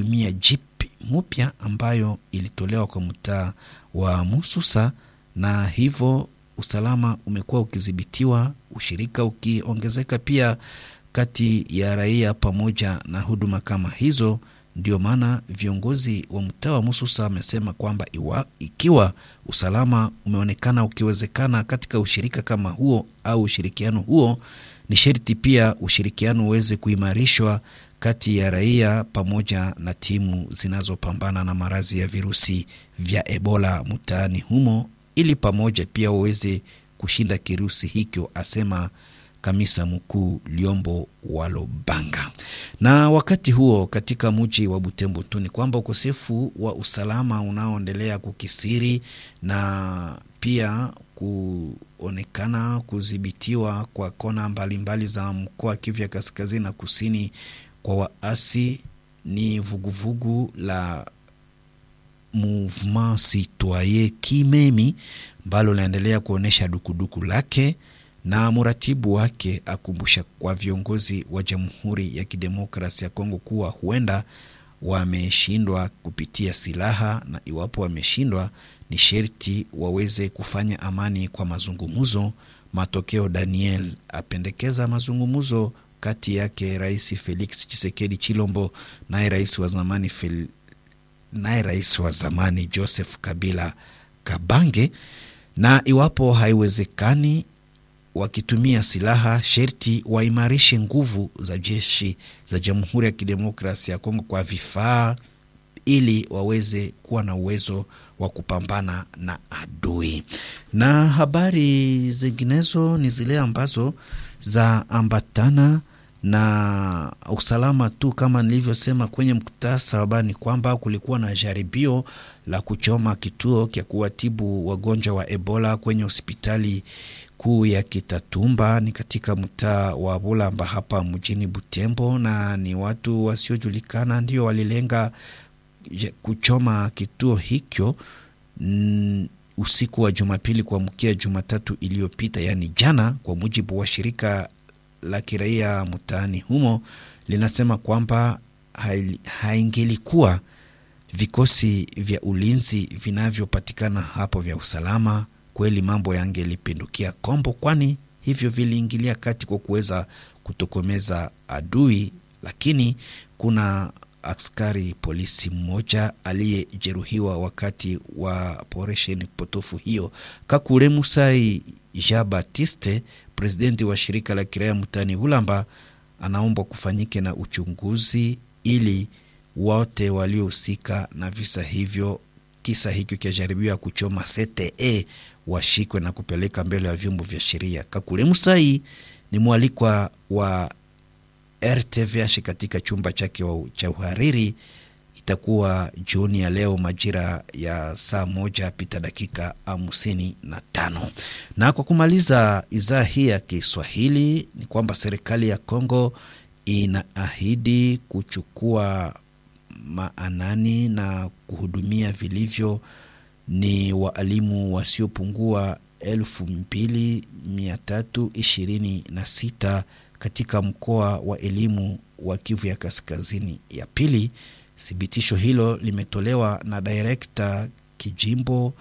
wakitumia jeep mpya ambayo ilitolewa kwa mtaa wa Mususa, na hivyo usalama umekuwa ukidhibitiwa, ushirika ukiongezeka pia kati ya raia pamoja na huduma kama hizo. Ndio maana viongozi wa mtaa wa Mususa wamesema kwamba iwa, ikiwa usalama umeonekana ukiwezekana katika ushirika kama huo au ushirikiano huo, ni sharti pia ushirikiano uweze kuimarishwa kati ya raia pamoja na timu zinazopambana na maradhi ya virusi vya Ebola mtaani humo, ili pamoja pia waweze kushinda kirusi hicho, asema kamisa mkuu Liombo Walobanga. Na wakati huo katika mji wa Butembo tu ni kwamba ukosefu wa usalama unaoendelea kukisiri na pia kuonekana kudhibitiwa kwa kona mbalimbali mbali za mkoa wa Kivu ya kaskazini na kusini kwa waasi ni vuguvugu vugu la Mouvement Citoyen Kimemi ambalo linaendelea kuonyesha dukuduku lake na mratibu wake akumbusha kwa viongozi wa Jamhuri ya Kidemokrasia ya Kongo kuwa huenda wameshindwa kupitia silaha, na iwapo wameshindwa, ni sherti waweze kufanya amani kwa mazungumzo. Matokeo, Daniel apendekeza mazungumzo kati yake Rais Felix Tshisekedi Chilombo naye rais wa zamani Fel... naye rais wa zamani Joseph Kabila Kabange, na iwapo haiwezekani wakitumia silaha sherti waimarishe nguvu za jeshi za Jamhuri ya Kidemokrasia ya Kongo kwa vifaa ili waweze kuwa na uwezo wa kupambana na adui. Na habari zinginezo ni zile ambazo za ambatana na usalama tu. Kama nilivyosema kwenye mkutasa wa habari, ni kwamba kulikuwa na jaribio la kuchoma kituo cha kuwatibu wagonjwa wa Ebola kwenye hospitali kuu ya Kitatumba ni katika mtaa wa Bulamba hapa mjini Butembo, na ni watu wasiojulikana ndio walilenga kuchoma kituo hicho mm, usiku wa Jumapili kuamkia Jumatatu iliyopita, yaani jana, kwa mujibu wa shirika la kiraia mtaani humo linasema kwamba haingelikuwa vikosi vya ulinzi vinavyopatikana hapo vya usalama kweli mambo yangelipindukia kombo, kwani hivyo viliingilia kati kwa kuweza kutokomeza adui, lakini kuna askari polisi mmoja aliyejeruhiwa wakati wa operesheni potofu hiyo. Kakule Musai Jean Baptiste, presidenti wa shirika la kiraia mtaani Bulamba, anaomba kufanyike na uchunguzi ili wote waliohusika na visa hivyo, kisa hicho cha jaribio ya kuchoma CTE washikwe na kupeleka mbele ya vyombo vya sheria. Kakule Musai ni mwalikwa wa RTVH katika chumba chake cha uhariri. Itakuwa jioni ya leo majira ya saa moja pita dakika hamsini na tano. Na kwa kumaliza idhaa hii ya Kiswahili ni kwamba serikali ya Kongo inaahidi kuchukua maanani na kuhudumia vilivyo ni waalimu wasiopungua elfu mbili mia tatu ishirini na sita katika mkoa wa elimu wa Kivu ya kaskazini ya pili. Thibitisho hilo limetolewa na direkta kijimbo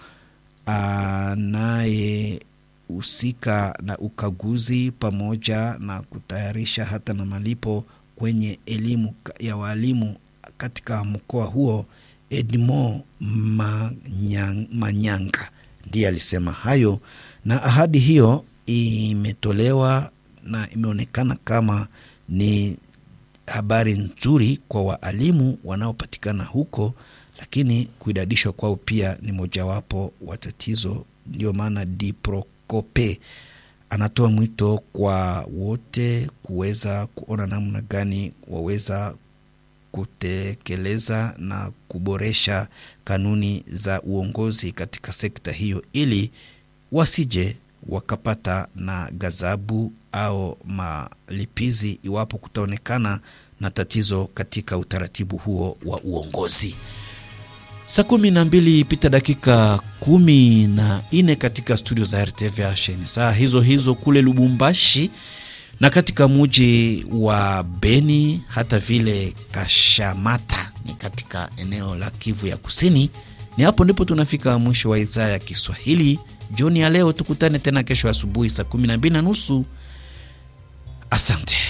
anayehusika na ukaguzi pamoja na kutayarisha hata na malipo kwenye elimu ya waalimu katika mkoa huo. Edmond Manyang, Manyanga ndiye alisema hayo, na ahadi hiyo imetolewa na imeonekana kama ni habari nzuri kwa waalimu wanaopatikana huko, lakini kuidadishwa kwao pia ni mojawapo wa tatizo. Ndio maana Diprokope anatoa mwito kwa wote kuweza kuona namna gani waweza kutekeleza na kuboresha kanuni za uongozi katika sekta hiyo ili wasije wakapata na ghadhabu au malipizi iwapo kutaonekana na tatizo katika utaratibu huo wa uongozi. Saa kumi na mbili pita dakika kumi na nne katika studio za RTVH. Ni saa hizo hizo kule Lubumbashi na katika muji wa Beni hata vile Kashamata ni katika eneo la Kivu ya Kusini. Ni hapo ndipo tunafika mwisho wa idhaa ya Kiswahili jioni ya leo. Tukutane tena kesho asubuhi saa 12 na nusu. Asante.